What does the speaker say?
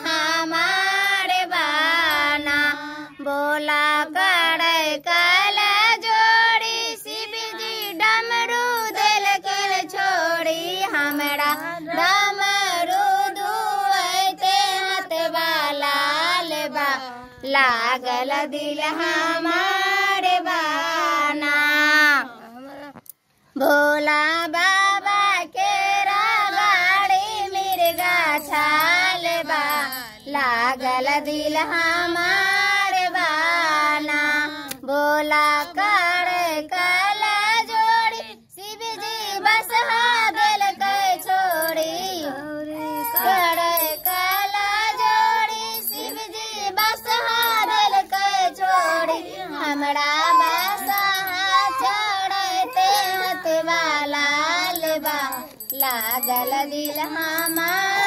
हमारे बाना बोला करे कल जोड़ी शिव जी डमरू दिल के छोड़ी हमरा डमरू दुआते हाथ वाला बा लागल दिल हमारे बाना भोला बाबा के गाड़ी मिर्गा छाल बा लागल दिल हमारे बाना बोला कर कल जोड़ी शिव जी बस दिल के छोड़ी कर कल जोड़ी शिव जी बस दिल के छोड़ी हमरा बसा चढ़ते हथ वाला बा लागल दिल हमार